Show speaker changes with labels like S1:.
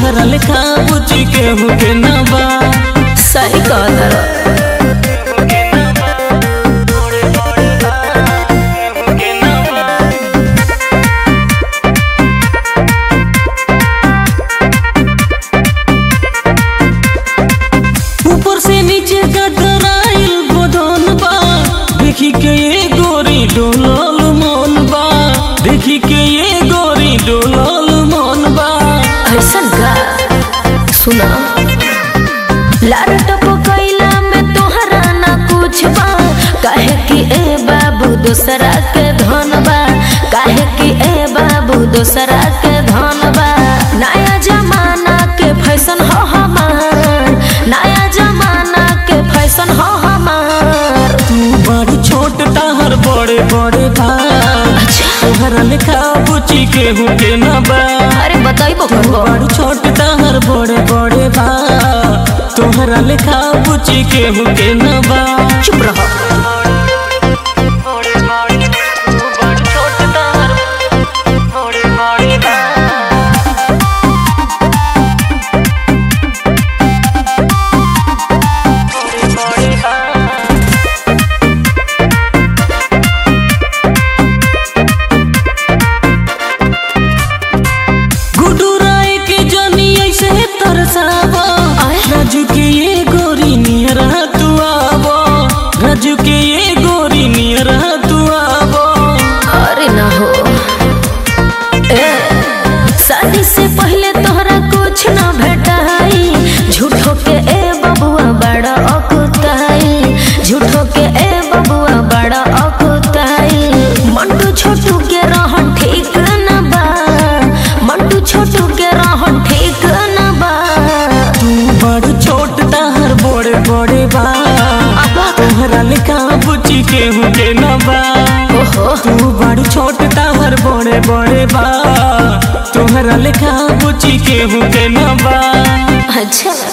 S1: तोहरा लेखा बुची केहू के ना बा
S2: सही कहतर
S1: ऊपर से नीचे गदराइल गोदन बा देखी के ये गोरी डोलल मन बा देखी के ये गोरी डोलल मन बा
S2: ऐसन का सुना लार टपकैला में तोहरा ना कुछ बा काहे कि ए बाबू दूसरा के धन बा काहे कि ए बाबू दूसरा के धन बा नया जमाना के फैशन हो हमार नया जमाना के फैशन हो हमार
S1: तू बड़ी छोट ताहर बड़े बड़े बा तोहरा लेखा बुची केहू के ना बा
S2: अरे बताइबो
S1: तू
S2: करबो
S1: बड़ी छोट ताहर बड़े बड़े बा तोहरा लेखा बुची केहू के ना बा
S2: चुप रहो
S1: गुड्डू राय के जनी ऐसे तरसावा
S2: आय।
S1: राजू के ये गोरी नियरा तू आवो राजू के ये गोरी नियरा तू आवो
S2: अरे ना हो ए शादी से पहले तोहरा कुछ ना भेटाई झूठो के ए बबुआ बड़ा अकुताई झूठो के ए बबुआ बड़ा अकुताई मंटू छोटू के रहन ठीक न बा मंटू छोटू के रहन ठीक न बा
S1: तू बड़ छोट ताहर बड़े बड़े बा तोहरा लेखा बुची केहू के ना बा
S2: ओहो
S1: तू बड़ छोट ताहर बड़े बड़े बा तोहरा लेखा बुची केहू के ना बा
S2: अच्छा